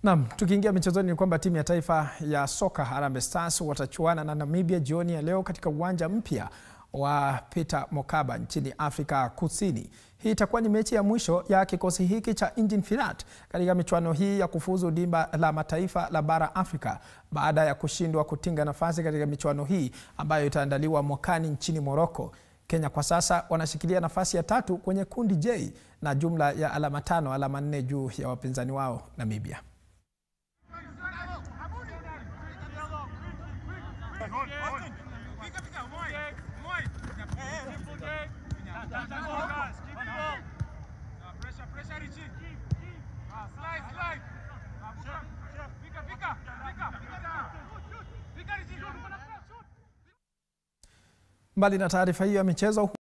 Naam, tukiingia michezoni ni kwamba timu ya taifa ya soka Harambee Stars watachuana na Namibia jioni ya leo katika uwanja mpya wa Peter Mokaba nchini Afrika Kusini. Hii itakuwa ni mechi ya mwisho ya kikosi hiki cha Injin Firat katika michuano hii ya kufuzu dimba la mataifa la bara Afrika baada ya kushindwa kutinga nafasi katika michuano hii ambayo itaandaliwa mwakani nchini Morocco. Kenya kwa sasa wanashikilia nafasi ya tatu kwenye kundi J na jumla ya alama tano, alama nne juu ya wapinzani wao Namibia. Mbali na taarifa hiyo ya michezo